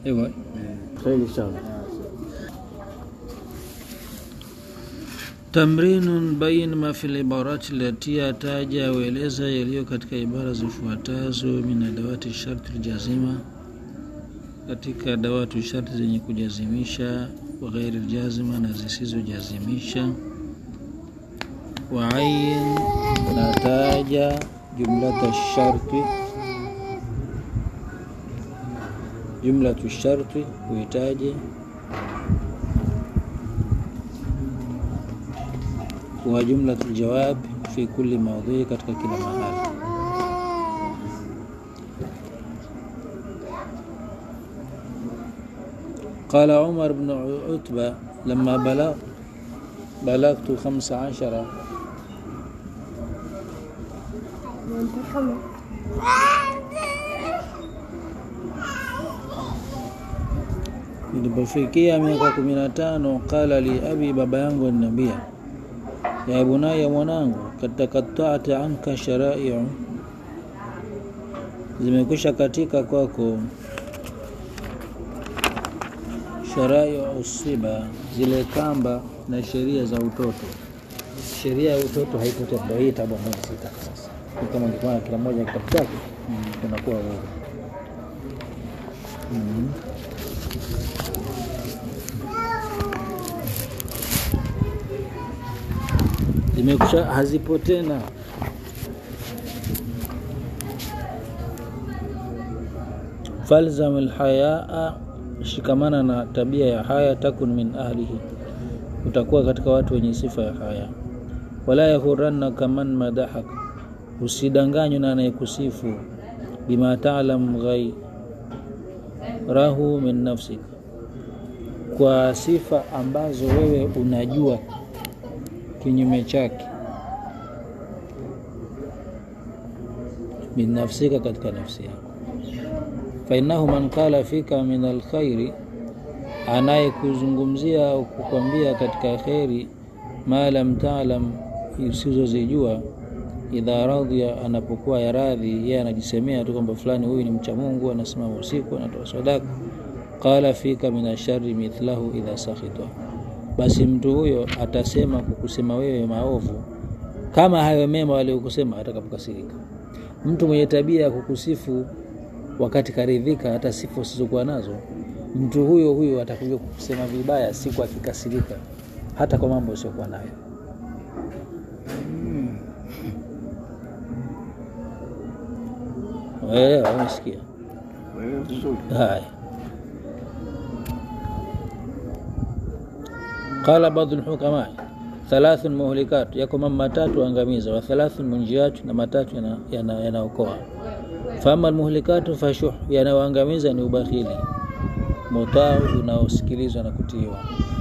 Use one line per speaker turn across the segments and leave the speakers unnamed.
hivyo
kheri inshallah
tamrinun bain ma fi libarati lati ataja aueleza yaliyo katika ibara zifuatazo min adawati sharti ljazima katika dawatu sharti zenye kujazimisha wa ghairi ljazima na zisizojazimisha wa ayin nataja jumlata sharti jumlatu sharti huhitaji wa jumlatu ljawab fi kulli maudhui katika kila mahali قال عمر بن عتبة لما بلغ بلغت خمس عشر nilipofikia miaka kumi na tano qala li abi baba yangu aliniambia ya bunaya mwanangu katakatata anka sharaiu zimekwisha katika kwako sharai usiba zile kamba na sheria za utoto sheria ya utoto haipo tena ndio hii tabu ambayo sitaka sasa Ni kama ungekuwa na kila mmoja kitabu chake unakuwa wewe mm. zimekusha hazipo tena falzam alhayaa shikamana na tabia ya haya takun min ahlihi utakuwa katika watu wenye sifa ya haya wala yahurannaka man madahak usidanganywe na anayekusifu bima talam ghairahu min nafsik kwa sifa ambazo wewe unajua kinyume chake min nafsika katika nafsi yako fainahu man qala fika min alkhairi anayekuzungumzia au kukwambia katika kheri ma lam talam usizozijua idha radhiya anapokuwa ya radhi yeye anajisemea tu kwamba fulani huyu ni mcha mungu anasimama usiku anatoa sadaka qala fika min ashari mithlahu idha sakhita basi mtu huyo atasema kukusema wewe maovu kama hayo mema waliokusema atakapokasirika mtu mwenye tabia ya kukusifu wakati karidhika hata sifa usizokuwa nazo mtu huyo huyo atakuja kusema vibaya siku akikasirika hata kwa mambo usiokuwa nayo Wewe umesikia?
wewe vizuri
Haya. Qala baadhi lhukama thalathun muhlikat, yako mambo matatu angamiza, wa thalathun munjiat, na matatu yana- yana- yanaokoa. Fama almuhlikatu fashuh, yanayoangamiza ni ubakhili, mutau unaosikilizwa na kutiiwa.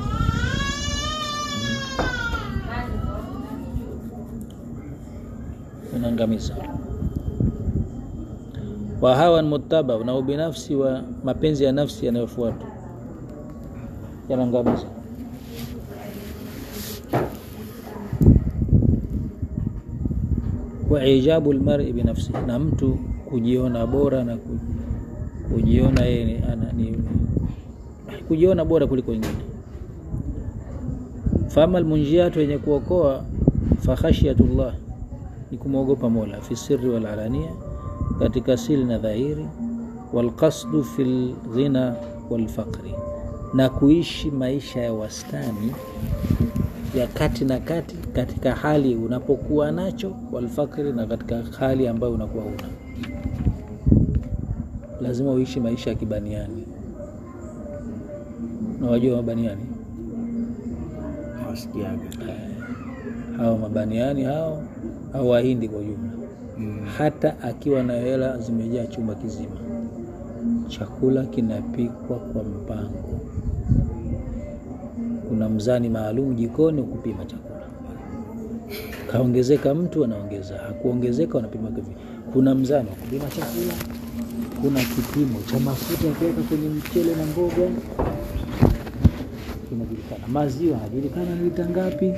Unaangamiza wa hawan mutaba, na ubinafsi wa mapenzi ya nafsi yanayofuatwa yanaangamiza. wa ijabu lmari binafsi, na mtu kujiona bora na ku- kujiona yeye ni- ana- ni kujiona bora kuliko wengine. Fama lmunjiatu, yenye kuokoa fakhashyatullah, ni kumwogopa Mola fi sirri wal alania, katika siri na dhahiri, walqasdu fi lghina walfaqri, na kuishi maisha ya wastani ya kati na kati katika hali unapokuwa nacho walfakri na katika hali ambayo unakuwa una lazima uishi maisha ya kibaniani na wajua mabaniani
hawasikiaga
hao mabaniani hao au wahindi kwa ujumla hata akiwa na hela zimejaa chumba kizima chakula kinapikwa kwa mpango kuna mzani maalum jikoni kupima chakula kaongezeka mtu anaongeza hakuongezeka wanapima kivi kuna mzani wa kupima chakula kuna kipimo cha mafuta ya kuweka kwenye mchele na mboga kinajulikana maziwa hajulikana ni lita ngapi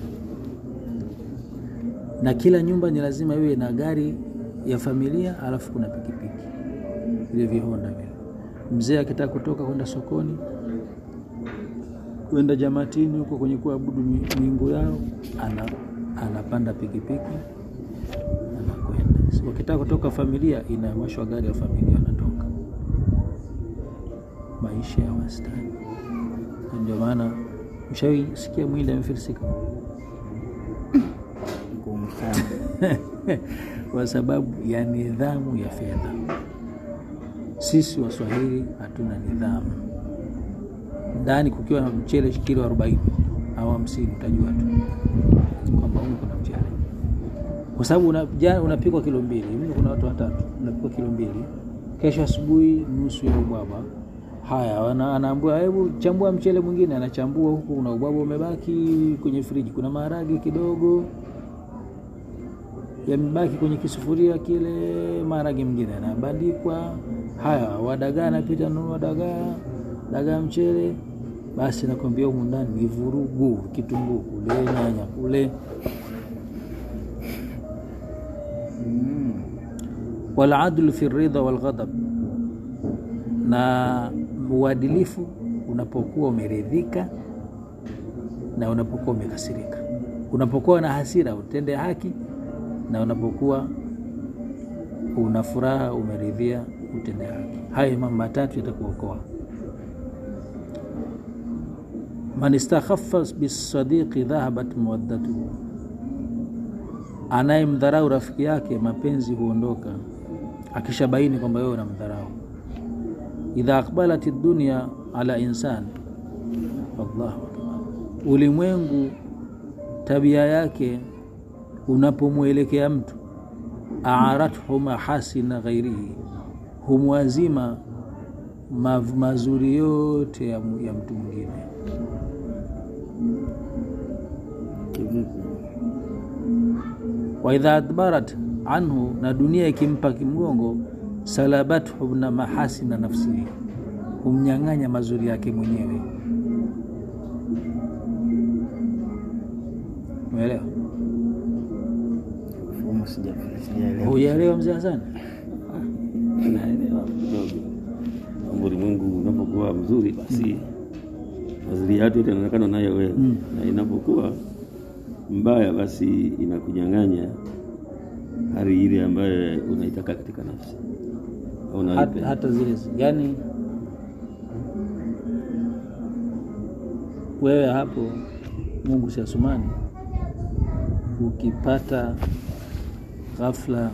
na kila nyumba ni lazima iwe na gari ya familia alafu kuna pikipiki vile vihonda vile mzee akitaka kutoka kwenda sokoni kwenda jamatini huko kwenye kuabudu mi- miungu yao ana, anapanda pikipiki anakwenda Si wakitaka kutoka familia inawashwa gari ya familia wanatoka maisha ya wastani Na ndio maana ushawi sikia mwili amefilisika
ngumu sana
kwa sababu ya nidhamu ya fedha sisi waswahili hatuna nidhamu ndani kukiwa na mchele kilo arobaini au hamsini utajua tu kwamba humu kuna mchele kwa sababu una- jana unapikwa kilo mbili mimi kuna watu watatu unapikwa kilo mbili kesho asubuhi nusu ya ubwabwa haya wana- anaambua hebu chambua mchele mwingine anachambua huku kuna ubwabwa umebaki kwenye friji kuna maharage kidogo yamebaki kwenye kisufuria kile, maharage mngine yanabandikwa. Haya, wadagaa napita nunua dagaa, dagaa mchele, basi nakwambia humu ndani ni vurugu, kitunguu kule, nyanya kule. Waladlu fi ridha walghadab, na uadilifu unapokuwa umeridhika na unapokuwa umekasirika. Unapokuwa na hasira utende haki, na unapokuwa una furaha umeridhia utende haki. Hayo mambo matatu yatakuokoa. Man istakhaffa bisadiqi dhahabat mawaddatuhu, anayemdharau rafiki yake mapenzi huondoka, akishabaini kwamba wewe unamdharau. Idha aqbalat dunya ala insan, Allahu akbar, ulimwengu tabia yake unapomwelekea mtu aarathu mahasina ghairihi, humwazima mav- mazuri yote ya, mu- ya mtu mwingine.
kivipi
wa idha adbarat anhu, na dunia ikimpa kimgongo, salabathu na mahasina nafsihi, humnyang'anya mazuri yake mwenyewe. Umeelewa?
mfumo sija- sijaelewa
Hujaelewa mzee Hasani?
naelewa kidogo kwamba ulimwengu unapokuwa mzuri basi mazuri yatu yote yanaonekana nayo wewe
Mm.
na inapokuwa mbaya basi inakunyang'anya hali ile ambayo unaitaka katika nafsi au
hata,
unaipenda.
hata zile yani wewe hapo Mungu si asumani, ukipata ghafla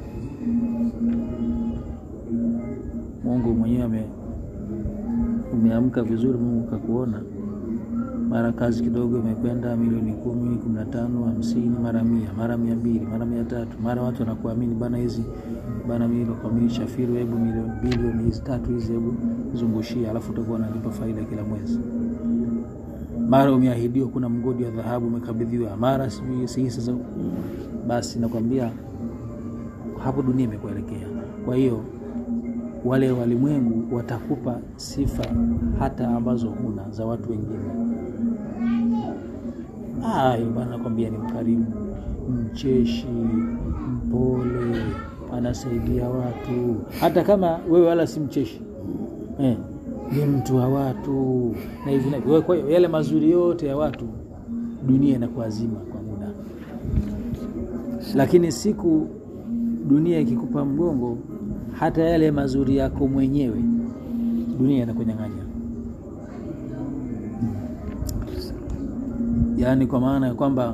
Mungu mwenyewe ame- umeamka vizuri, Mungu kakuona, mara kazi kidogo imekwenda milioni kumi, kumi na tano, hamsini, mara mia, mara mia mbili, mara mia tatu, mara watu wanakuamini bana, hizi bana, mimi nakuamini Shafiru, hebu milioni bilioni hizi tatu hizi, hebu zungushia, alafu utakuwa unalipa faida kila mwezi. Mara umeahidiwa kuna mgodi wa dhahabu umekabidhiwa, mara sijui si sasa. Basi nakwambia hapo dunia imekuelekea. Kwa hiyo wale walimwengu watakupa sifa hata ambazo huna za watu wengine. Ayo bana, nakwambia ni mkarimu, mcheshi, mpole, anasaidia watu, hata kama wewe wala si mcheshi eh, ni mtu wa watu na hivi na hivi. Wewe, Kwa hiyo yale mazuri yote ya watu dunia inakuazima kwa muda, lakini siku dunia ikikupa mgongo, hata yale mazuri yako mwenyewe dunia inakunyang'anya. Yaani kwa maana ya kwamba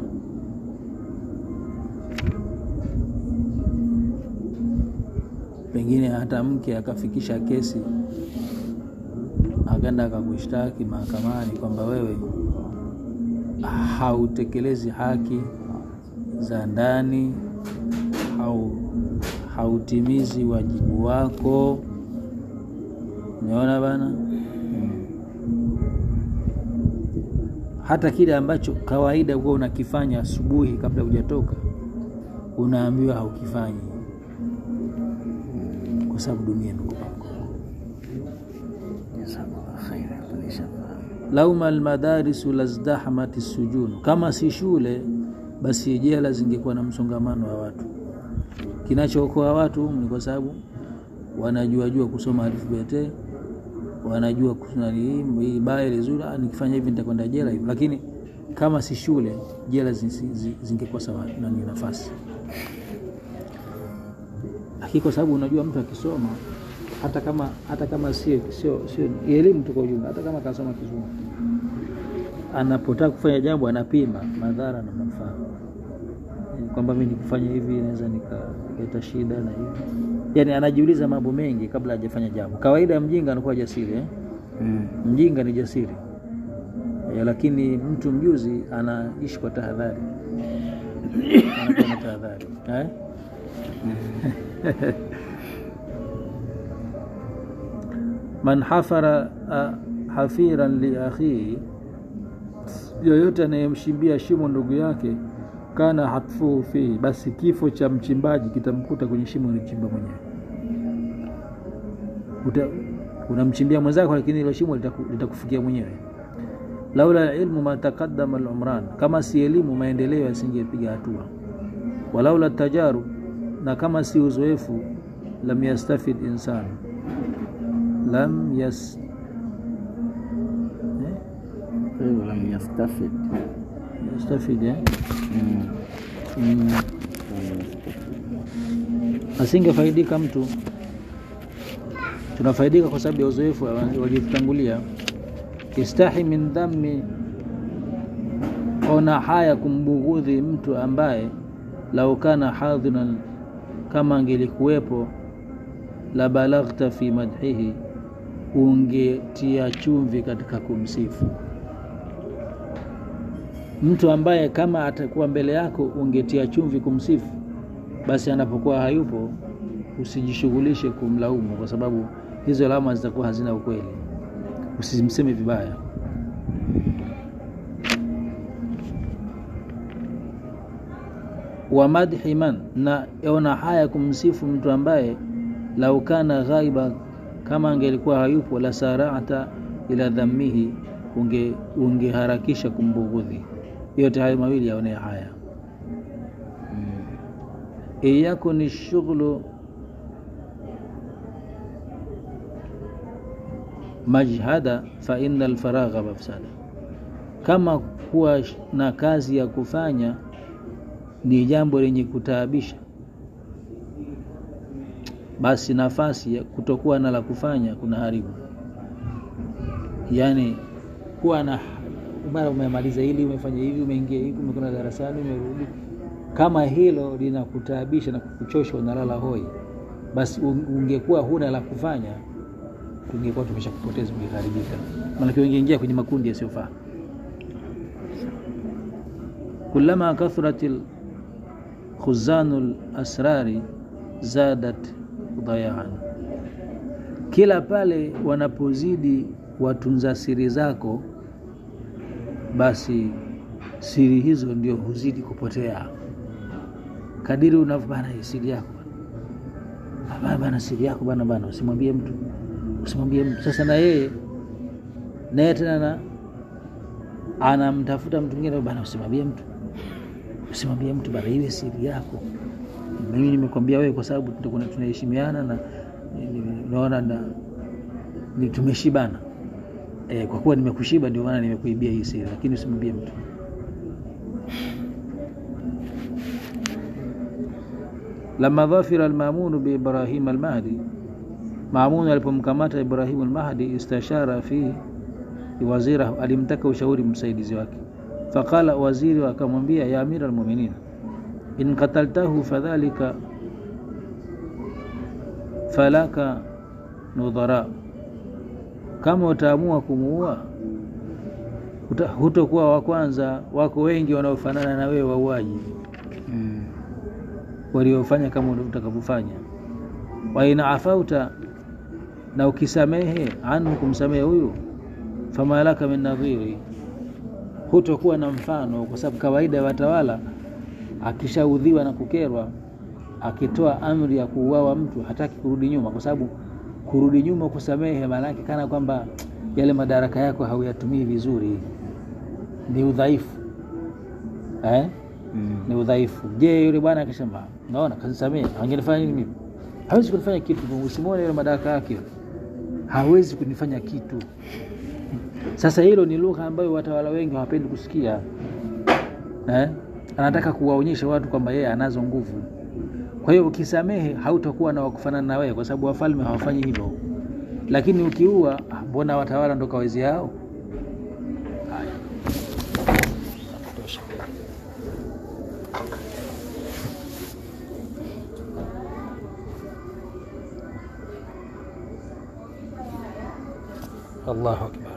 pengine hata mke akafikisha kesi akaenda akakushtaki mahakamani kwamba wewe hautekelezi haki za ndani, hau hautimizi wajibu wako. Umeona bana? Mm. Hata kile ambacho kawaida huwa unakifanya asubuhi kabla hujatoka, unaambiwa haukifanyi kwa sababu dunia imekupa mgongo.
jazakallah khaira hapo nishafahamu
lauma almadarisu lazdahmati sujunu, kama si shule basi jela zingekuwa na msongamano wa watu. Kinachookoa watu humu ni kwa sababu wanajua jua kusoma alfabeti wanajua kunani hii baya ile zuri, ah, nikifanya hivi nitakwenda jela hivi. Lakini kama si shule, jela zi- zi- zi- zingekuwa sawa nani nafasi. Lakini kwa sababu unajua mtu akisoma hata kama hata kama sio sio sio elimu tu kwa ujumla, hata kama kasoma kizungu, anapotaka kufanya jambo anapima madhara na manufaa Eh, kwamba mi nikifanya hivi naweza nikaleta shida na hivi, yani anajiuliza mambo mengi kabla hajafanya jambo. Kawaida ya mjinga anakuwa jasiri eh?
Mm.
Mjinga ni jasiri eh, lakini mtu mjuzi anaishi kwa tahadhari, anakuwa na tahadhari eh? man hafara ah, hafiran li akhihi, yoyote anayemshimbia shimo ndugu yake, kana hatfuhu fihi, basi kifo cha mchimbaji kitamkuta kwenye shimo alichimba mwenyewe. Uta- unamchimbia mwenzako, lakini hilo shimo litaku- litakufikia mwenyewe. laula ilmu ma taqaddama al-umran, kama si elimu maendeleo yasingepiga hatua. Walaula tajarub, na kama si uzoefu, lam yastafid insan lam yas eh?
Kwa hivyo lam yastafid.
yastafid eh?
Mm.
mm.
Lam yastafid.
asingefaidika mtu. Tunafaidika kwa sababu ya uzoefu wa- waliotutangulia. Istahi min dhammi, ona haya kumbughudhi mtu ambaye lau kana hadhiran, kama angelikuwepo, la balaghta fi madhihi, ungetia chumvi katika kumsifu mtu ambaye kama atakuwa mbele yako ungetia chumvi kumsifu, basi anapokuwa hayupo usijishughulishe kumlaumu, kwa sababu hizo lawama zitakuwa hazina ukweli. Usimseme vibaya. wa madhi man, na ona haya kumsifu mtu ambaye lau kana ghaiba, kama angelikuwa hayupo, la sarata ila dhammihi, unge ungeharakisha kumbughudhi. Yote hayo mawili yaonea haya. iyakuni shughlu majhada fa inna alfaragha mafsada, kama kuwa na kazi ya kufanya ni jambo lenye kutaabisha, basi nafasi ya kutokuwa na la kufanya kuna haribu. Yaani kuwa na mara umemaliza hili, umefanya hivi, umeingia hivi, umekwenda darasani, umerudi kama hilo linakutaabisha na kukuchosha, unalala hoi, basi un- ungekuwa huna la kufanya, tungekuwa tumesha kupoteza, ungeharibika. Maanake ungeingia kwenye makundi yasiyofaa. Kullama kathrat khuzanu lasrari zadat dayaan, kila pale wanapozidi watunza siri zako, basi siri hizo ndio huzidi kupotea kadiri unavyo bana, hii siri yako bana. bana, bana, siri yako bana, bana, usimwambie mtu, usimwambie mtu. Sasa na yeye naye tena na anamtafuta mtu mwingine bana, usimwambie mtu, usimwambie mtu bana, iwe siri yako. Mimi nimekwambia wewe kwa sababu tutakuwa tunaheshimiana na naona na ni tumeshibana e, kwa kuwa nimekushiba ndio maana nimekuibia hii siri, lakini usimwambie mtu. Lama dhafira almamunu biibrahim almahdi, Mamun alipomkamata Ibrahimu almahdi, istashara fihi wazira, alimtaka ushauri msaidizi wake. Faqala, waziri akamwambia, ya amira almuminin, in qataltahu fadhalika falaka nudhara, kama utaamua kumuua hutokuwa wa kwanza, wako wengi wanaofanana na wewe wauaji
Mm.
waliofanya kama utakavyofanya. wa in afauta, na ukisamehe anhu, kumsamehe huyu, fama laka min nadhiri, hutokuwa na mfano, kwa sababu kawaida ya watawala akishaudhiwa na kukerwa, akitoa amri ya kuuawa mtu hataki kurudi nyuma, kwa sababu kurudi nyuma kusamehe, maana yake kana kwamba yale madaraka yako hauyatumii vizuri, ni udhaifu eh?
Mm.
ni udhaifu. Je, yule bwana akisema naona kanisamehe, angenifanya nini mimi? Hawezi kunifanya kitu, usimwone yule madaraka yake, hawezi kunifanya kitu. Sasa hilo ni lugha ambayo watawala wengi hawapendi kusikia eh? Anataka kuwaonyesha watu kwamba yeye anazo nguvu. Kwa hiyo ukisamehe, hautakuwa na wakufanana na wewe, kwa sababu wafalme hawafanyi hivyo. Lakini ukiua, ah, mbona watawala ndo kawezi hao? Haya, Nakutosha. Allahu akbar.